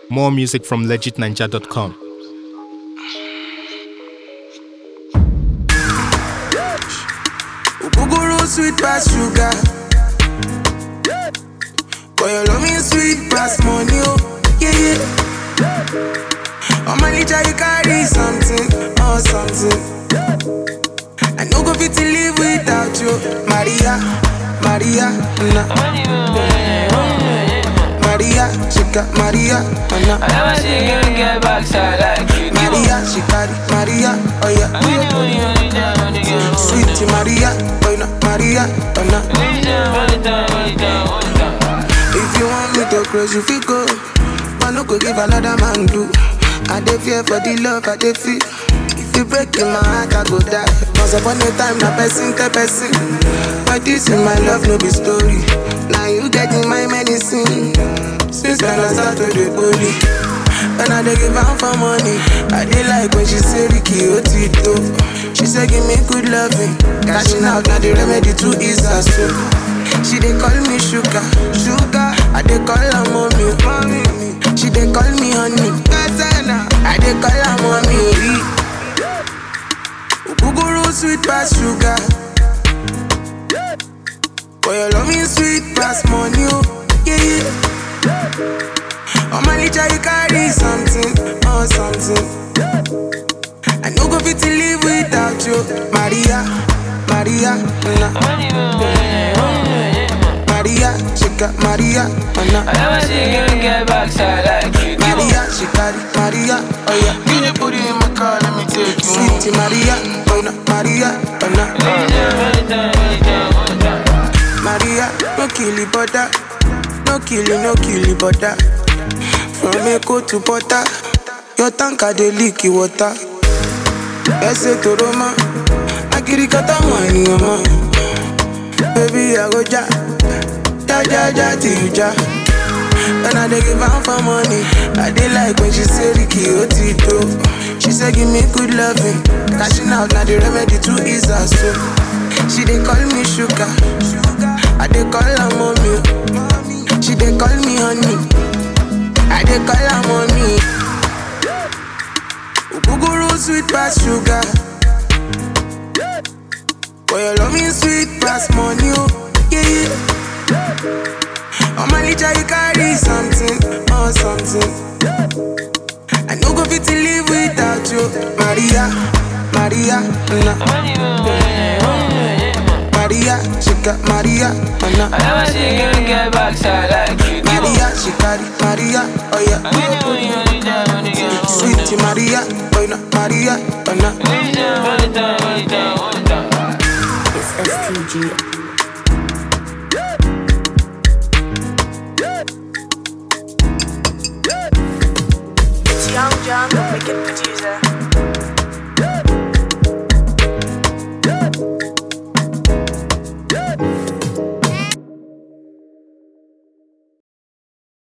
More music from legitninja.com. Ogogoro sweet pass sugar. But your love me sweet pass money, oh yeah yeah. On my litter you carry something, oh something. I no go fit to live without you, Maria, Maria, na. Maria, she got Maria, oh I na. never see you get backside like you do. Maria, she carry Maria, oh yeah. When you only only time, only time, Sweet Maria, oh na, Maria, oh na. only time, only time, only time, only time. If you want me to close, you feel go. But no go give another man do. I dey fear for the love I dey feel. If you break in my heart, I go die. Once upon a time, na person tell person. But this in my love, no be story. Now you getting my medicine. Since then I start to dey holy. When I dey give am for money, I dey like when she say Ricky Otito. She say give me good loving, cashing out na the remedy to ease her soul. She dey call me sugar, sugar. I dey call her mommy, mommy. She dey call me honey, Gazana. I dey call her mommy. Ogogoro sweet pass sugar. But your love me sweet pass money, oh yeah yeah. On my litter you carry something, oh something. I no go fit to live without you, Maria, Maria, na. Only time, only time. Maria, she got Maria, oh I na. never see you get backside like you do. Maria, she carry Maria, oh yeah. Can you put it in my car? Let me take you home. Sweet Maria, oh na, Maria, oh na. Only time, only time, only time, only time. Maria, no kill it, butter. No kill it, no kill it, butter. From Echo to Butter, your tanker dey leak the water. Ese to Roma, akiri kata money, mama. Baby, I go ja, ja ja ja till you ja. When I dey give am for money, I dey like when she say Ricky Otito. She say give me good loving, cashing out na the remedy to ease her soul. She dey call me sugar, I dey call her mommy. She dey call me honey, I dey call her mommy. Ogogoro sweet pass sugar, but your love me sweet pass money, oh yeah yeah. On my litter you carry something, oh something. I no go fit to live without you, Maria, Maria, na. Only time, only time, only time. Maria, she got Maria, oh I na. never see you get backside like you do. Maria, she carry Maria, oh yeah. Only only only time, only time, only Sweet Maria, oh na, Maria, oh na. Only time, only time, only time, only time. It's STG. It's Young John, the wicked producer.